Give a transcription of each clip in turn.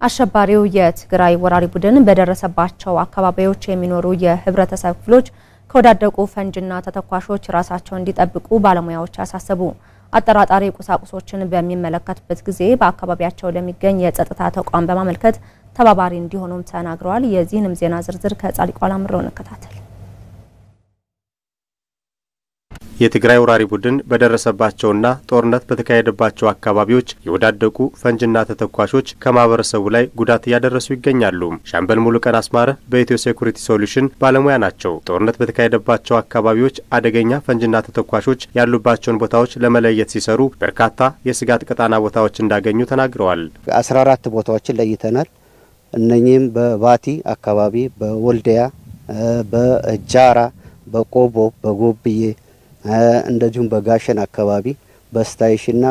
አሸባሪው የትግራይ ወራሪ ቡድን በደረሰባቸው አካባቢዎች የሚኖሩ የህብረተሰብ ክፍሎች ከወዳደቁ ፈንጅና ተተኳሾች ራሳቸውን እንዲጠብቁ ባለሙያዎች አሳሰቡ። አጠራጣሪ ቁሳቁሶችን በሚመለከቱበት ጊዜ በአካባቢያቸው ለሚገኝ የጸጥታ ተቋም በማመልከት ተባባሪ እንዲሆኑም ተናግረዋል። የዚህንም ዜና ዝርዝር ከጻድቋ ላምረው እንከታተል። የትግራይ ወራሪ ቡድን በደረሰባቸውና ጦርነት በተካሄደባቸው አካባቢዎች የወዳደቁ ፈንጅና ተተኳሾች ከማህበረሰቡ ላይ ጉዳት እያደረሱ ይገኛሉ። ሻምበል ሙሉቀን አስማረ በኢትዮ ሴኩሪቲ ሶሉሽን ባለሙያ ናቸው። ጦርነት በተካሄደባቸው አካባቢዎች አደገኛ ፈንጅና ተተኳሾች ያሉባቸውን ቦታዎች ለመለየት ሲሰሩ በርካታ የስጋት ቀጣና ቦታዎች እንዳገኙ ተናግረዋል። አስራ አራት ቦታዎችን ለይተናል። እነኚህም በባቲ አካባቢ፣ በወልዲያ፣ በጃራ፣ በቆቦ፣ በጎብዬ እንደዚሁም በጋሸን አካባቢ በስታይሽና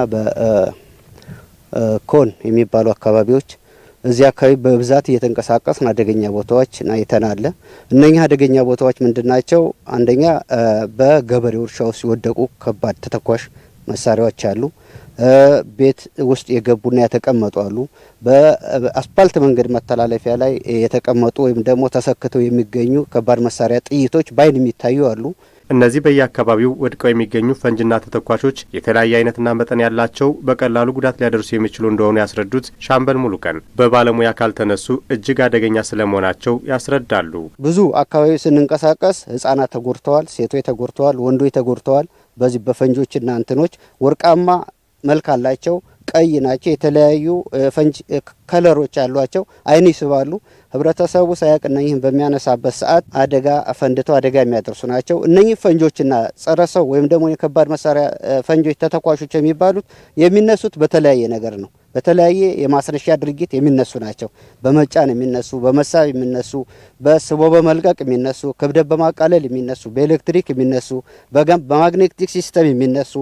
በኮን የሚባሉ አካባቢዎች እዚህ አካባቢ በብዛት እየተንቀሳቀስን አደገኛ ቦታዎች አይተናል። እነኛ አደገኛ ቦታዎች ምንድን ናቸው? አንደኛ በገበሬው እርሻ ውስጥ የወደቁ ከባድ ተተኳሽ መሳሪያዎች አሉ። ቤት ውስጥ የገቡና የተቀመጡ አሉ። በአስፓልት መንገድ መተላለፊያ ላይ የተቀመጡ ወይም ደግሞ ተሰክተው የሚገኙ ከባድ መሳሪያ ጥይቶች በአይን የሚታዩ አሉ። እነዚህ በየአካባቢው ወድቀው የሚገኙ ፈንጅና ተተኳሾች የተለያየ አይነትና መጠን ያላቸው በቀላሉ ጉዳት ሊያደርሱ የሚችሉ እንደሆኑ ያስረዱት ሻምበል ሙሉቀን በባለሙያ ካልተነሱ እጅግ አደገኛ ስለመሆናቸው ያስረዳሉ። ብዙ አካባቢ ስንንቀሳቀስ ሕጻናት ተጎድተዋል፣ ሴቶች ተጎድተዋል፣ ወንዶች ተጎድተዋል። በዚህ በፈንጆችና እንትኖች ወርቃማ መልክ አላቸው፣ ቀይ ናቸው። የተለያዩ ፈንጅ ከለሮች አሏቸው፣ አይን ይስባሉ። ህብረተሰቡ ሳያውቅ እነኝህን በሚያነሳበት ሰዓት አደጋ ፈንድተው አደጋ የሚያደርሱ ናቸው። እነኚህ ፈንጆችና ጸረ ሰው ወይም ደግሞ የከባድ መሳሪያ ፈንጆች ተተኳሾች የሚባሉት የሚነሱት በተለያየ ነገር ነው። በተለያየ የማስነሻ ድርጊት የሚነሱ ናቸው። በመጫን የሚነሱ፣ በመሳብ የሚነሱ፣ በስቦ በመልቀቅ የሚነሱ፣ ክብደት በማቃለል የሚነሱ፣ በኤሌክትሪክ የሚነሱ፣ በማግኔቲክ ሲስተም የሚነሱ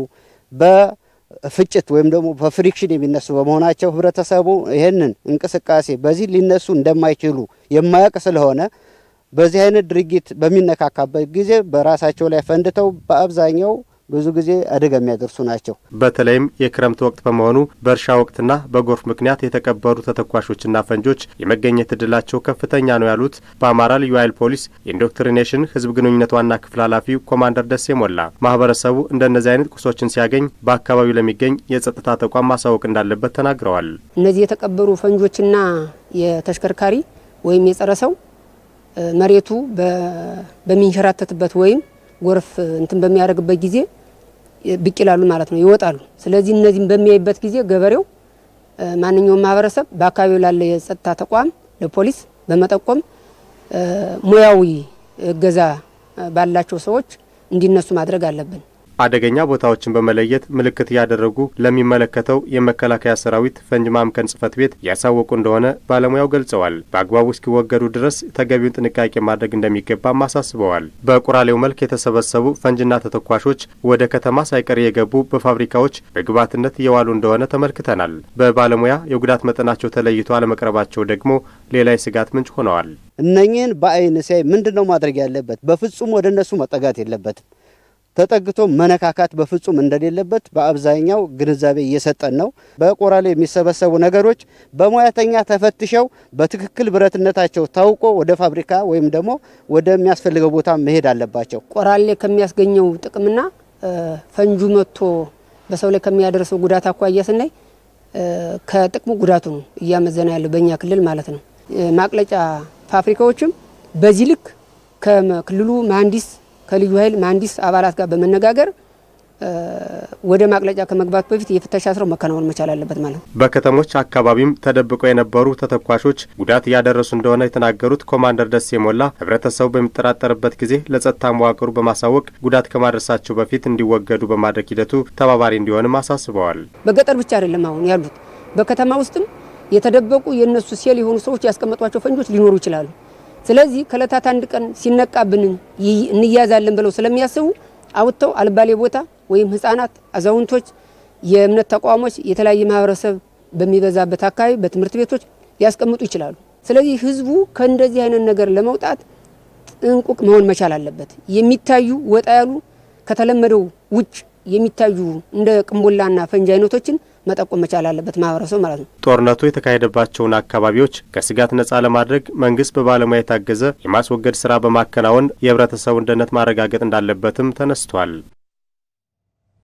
በፍጭት ወይም ደግሞ በፍሪክሽን የሚነሱ በመሆናቸው ህብረተሰቡ ይህንን እንቅስቃሴ በዚህ ሊነሱ እንደማይችሉ የማያውቅ ስለሆነ በዚህ አይነት ድርጊት በሚነካካበት ጊዜ በራሳቸው ላይ ፈንድተው በአብዛኛው ብዙ ጊዜ አደጋ የሚያደርሱ ናቸው። በተለይም የክረምት ወቅት በመሆኑ በእርሻ ወቅትና በጎርፍ ምክንያት የተቀበሩ ተተኳሾችና ፈንጆች የመገኘት እድላቸው ከፍተኛ ነው ያሉት በአማራ ልዩ ኃይል ፖሊስ የኢንዶክትሪኔሽን ህዝብ ግንኙነት ዋና ክፍል ኃላፊው ኮማንደር ደሴ ሞላ ማህበረሰቡ እንደነዚህ አይነት ቁሶችን ሲያገኝ በአካባቢው ለሚገኝ የጸጥታ ተቋም ማሳወቅ እንዳለበት ተናግረዋል። እነዚህ የተቀበሩ ፈንጆችና የተሽከርካሪ ወይም የጸረ ሰው መሬቱ በሚንሸራተትበት ወይም ጎርፍ እንትን በሚያደርግበት ጊዜ ብቅ ይላሉ ማለት ነው፣ ይወጣሉ። ስለዚህ እነዚህም በሚያይበት ጊዜ ገበሬው፣ ማንኛውም ማህበረሰብ በአካባቢው ላለ የጸጥታ ተቋም ለፖሊስ በመጠቆም ሙያዊ እገዛ ባላቸው ሰዎች እንዲነሱ ማድረግ አለብን። አደገኛ ቦታዎችን በመለየት ምልክት እያደረጉ ለሚመለከተው የመከላከያ ሰራዊት ፈንጅ ማምከን ጽሕፈት ቤት ያሳወቁ እንደሆነ ባለሙያው ገልጸዋል። በአግባቡ እስኪወገዱ ድረስ ተገቢውን ጥንቃቄ ማድረግ እንደሚገባም አሳስበዋል። በቁራሌው መልክ የተሰበሰቡ ፈንጅና ተተኳሾች ወደ ከተማ ሳይቀር የገቡ በፋብሪካዎች በግብዓትነት እየዋሉ እንደሆነ ተመልክተናል። በባለሙያ የጉዳት መጠናቸው ተለይቶ አለመቅረባቸው ደግሞ ሌላ የስጋት ምንጭ ሆነዋል። እነኚህን በአይን ሲያይ ምንድን ነው ማድረግ ያለበት? በፍጹም ወደ እነሱ መጠጋት የለበትም። ተጠግቶ መነካካት በፍጹም እንደሌለበት በአብዛኛው ግንዛቤ እየሰጠን ነው። በቆራሌ የሚሰበሰቡ ነገሮች በሙያተኛ ተፈትሸው በትክክል ብረትነታቸው ታውቆ ወደ ፋብሪካ ወይም ደግሞ ወደሚያስፈልገው ቦታ መሄድ አለባቸው። ቆራሌ ከሚያስገኘው ጥቅምና ፈንጁ መጥቶ በሰው ላይ ከሚያደርሰው ጉዳት አኳያ ስናይ ከጥቅሙ ጉዳቱ ነው እያመዘነ ያለው በእኛ ክልል ማለት ነው። ማቅለጫ ፋብሪካዎችም በዚህ ልክ ከክልሉ መሀንዲስ ከልዩ ኃይል መሀንዲስ አባላት ጋር በመነጋገር ወደ ማቅለጫ ከመግባት በፊት የፍተሻ ስራው መከናወን መቻል አለበት ማለት ነው። በከተሞች አካባቢም ተደብቀው የነበሩ ተተኳሾች ጉዳት እያደረሱ እንደሆነ የተናገሩት ኮማንደር ደሴ ሞላ ህብረተሰቡ በሚጠራጠርበት ጊዜ ለጸጥታ መዋቅሩ በማሳወቅ ጉዳት ከማድረሳቸው በፊት እንዲወገዱ በማድረግ ሂደቱ ተባባሪ እንዲሆንም አሳስበዋል። በገጠር ብቻ አይደለም አሁን ያሉት በከተማ ውስጥም የተደበቁ የእነሱ ሴል የሆኑ ሰዎች ያስቀመጧቸው ፈንጆች ሊኖሩ ይችላሉ። ስለዚህ ከእለታት አንድ ቀን ሲነቃብን እንያዛለን ብለው ስለሚያስቡ አውጥተው አልባሌ ቦታ ወይም ህጻናት፣ አዛውንቶች፣ የእምነት ተቋሞች፣ የተለያየ ማህበረሰብ በሚበዛበት አካባቢ በትምህርት ቤቶች ሊያስቀምጡ ይችላሉ። ስለዚህ ህዝቡ ከእንደዚህ አይነት ነገር ለመውጣት ጥንቁቅ መሆን መቻል አለበት። የሚታዩ ወጣ ያሉ ከተለመደው ውጭ የሚታዩ እንደ ቅንቦላና ፈንጂ አይነቶችን መጠቆም መቻል አለበት ማህበረሰቡ ማለት ነው። ጦርነቱ የተካሄደባቸውን አካባቢዎች ከስጋት ነጻ ለማድረግ መንግስት በባለሙያ የታገዘ የማስወገድ ስራ በማከናወን የህብረተሰቡን ደህንነት ማረጋገጥ እንዳለበትም ተነስቷል።